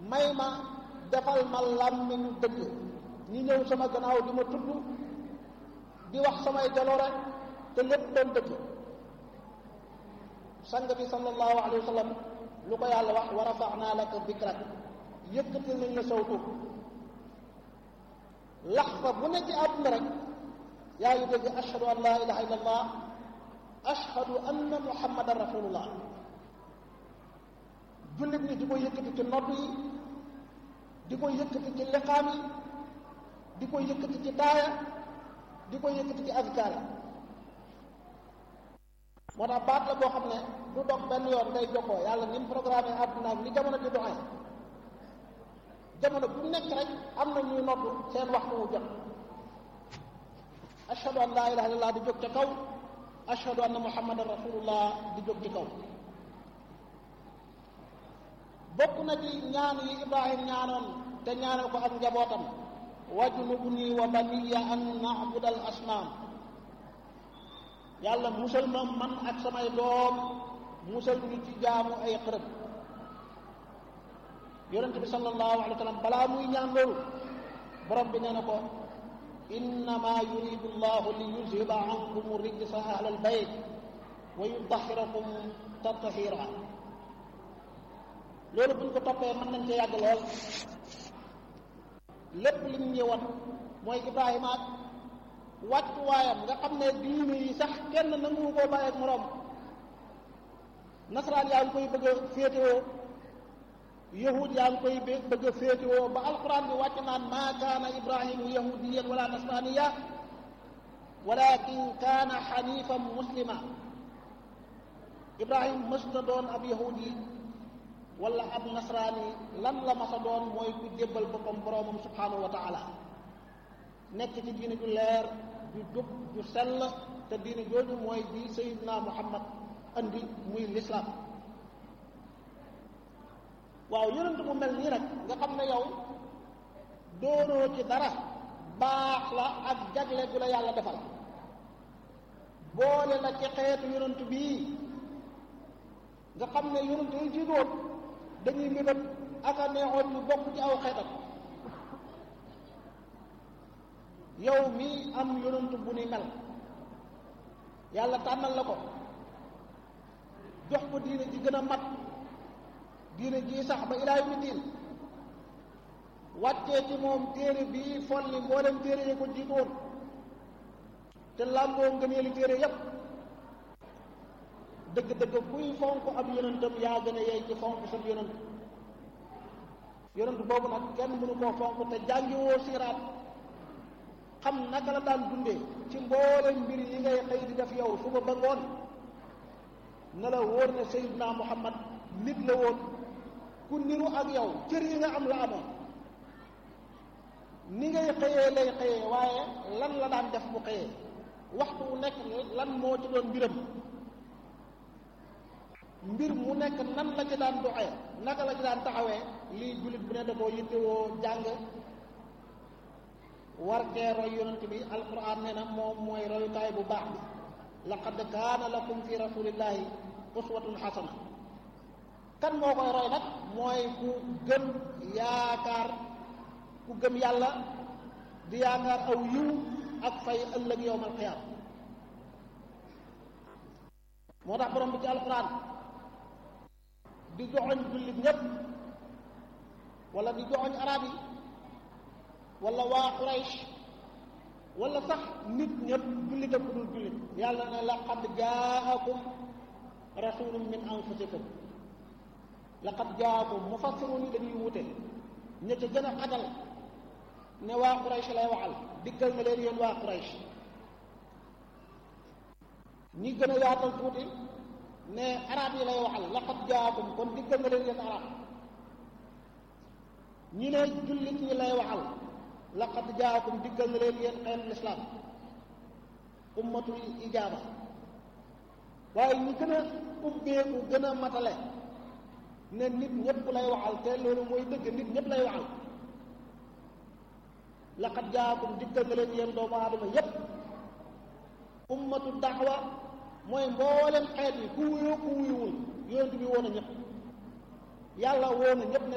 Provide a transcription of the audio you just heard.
may ma defal ma làmmiñu dëgg ñi ñëw sama gannaaw di ma tudd di wax samay jaloore te lépp doon dëgg sang bi sallallahu alayhi wa sallam lu ko yàlla wax wa rafaxnaa laka dikrak yëkkati nañ la sawtu lax fa bu ne ci àdduna rek yaa ngi dégg ashhadu an laa ilaha illa allah ashhadu anna muhammadan rasulullah jullit ñi di ko yëkkati ci nodd yi di ko yëkkati ci liqaam yi di ko yëkkati ci daaya di ko yëkkati ci azkaar yi moo tax baat la boo xam ne du dog benn yoon ngay jokkoo yàlla ni mu programme àdduna ak ni jamono di doxee jamono bu nekk rek am na ñuy nodd seen waxtu wu jot ashhadu an laa ilaha illallah di jóg ca kaw ashhadu anna muhammadan rasulullah di jóg ci kaw bokk na ci ñaan yi ibrahim ñaanoon te ñaanal ko ak njabootam wajnubni wa baniya an na'budal asnaam yàlla musal ma man ak samay doom musal ñu ci jaamu ay xërëb yonent bi sallallahu alayhi wa sallam balaa muy ñaan loolu borom bi nee na ko innama yuridu llahu li yuzhiba ankum rijsa ahlal bayt wa yudahirakum tatahira loolu buñ ko toppee mën nañ cee yàgg lool lépp lim ñëwoon mooy Ibrahima ak wàccuwaayam nga xam ne diine yi sax kenn nangu koo bàyyi ak moroom nasaraan yaa ngi koy bëgg a féetewoo yahud yaa ngi koy bëgg a féetewoo ba alquran bi wàcc naan maa kaana ibrahimu yahudiyan wala nasraniya walakin kaana xanifan muslima ibrahim mësta doon ab yahudi wala ab nasraani lan la masa doon mooy ku jébbal boppam boroomam subhanahu wa taala nekk ci diine ju leer ju jub ju sell te diine jooju mooy bi sayidna muhammad andi muy lislaam waaw yonent bu mel nii nag nga xam ne yow doonoo ci dara baax la ak jagle gu la yàlla defal boole la ci xeetu yonent bii nga xam ne yonent yi jiitoon dañuy mébét ak a neexoon ñu bokk ci aw xeetam yow mii am yonent bu ni mel yàlla tànnal la ko jox ko diine ji gën a mat diine ji sax ba ilaa yawmi diin wàccee ci moom téere bii folli mboolem téere yi ko jiitoon te làmboo ngëneeli téere yépp dëgg-dëgg kuy fonk ab yonentam yaa gën a yey ci fonk sab yonent yonent boobu nag kenn mënu koo fonk te jàngiwoo siiraat xam naka la daan dundee ci mboolem mbir yi ngay xëy di def yow suba ba ngoon na la wóor ne Seydina Muhammad nit la woon ku niru ak yow cër yi nga am la amoon ni ngay xëyee lay xëyee waaye lan la daan def bu xëyee waxtu wu nekk lan moo ci doon mbiram mbir mu nekk nan la ci daan doxee naka la ci daan taxawee lii jullit bu ne da koo yittewoo jàng war kee roy yonent bi alquran nee na moom mooy royukaay bu baax bi laqad kaana lakum fi rasulillahi uswatun xasana kan moo koy roy nag mooy ku gëm yaakaar ku gëm yàlla di yaakaar aw yiw ak fay ëllëg yowmal qiyaama moo tax borom bi ci alquran di joxoñ jullit ñépp wala di joxoñ arab yi wala waa Quraysh wala sax nit ñëpp jullit ak ku dul jullit yàlla ne laqad jaakum rasulun min anfusikum laqad jaakum mufassirun yi dañuy wute ña ca gën a xagal ne waa Quraysh lay waxal diggal na leen yéen waa Quraysh ñi gën a yaatal tuuti ne arab yi lay waxal laqad jaakum kon diggal na leen yéen arab ñi ne jullit ñi lay waxal laqad jaakum diggal na leen yéen xeetu lislaam ummatul ijaaba waaye ñi gën a ubbeeku gën a matale ne nit ñëpp lay waxal te loolu mooy dëgg nit ñëpp lay waxal laqad jaakum diggal na leen yéen doomu aadama yépp ummatu daxwa mooy mboolem xeet yi ku wuyoo ku wuyuwul yonent bi woon a ñëpp yàlla woon a ñëpp ne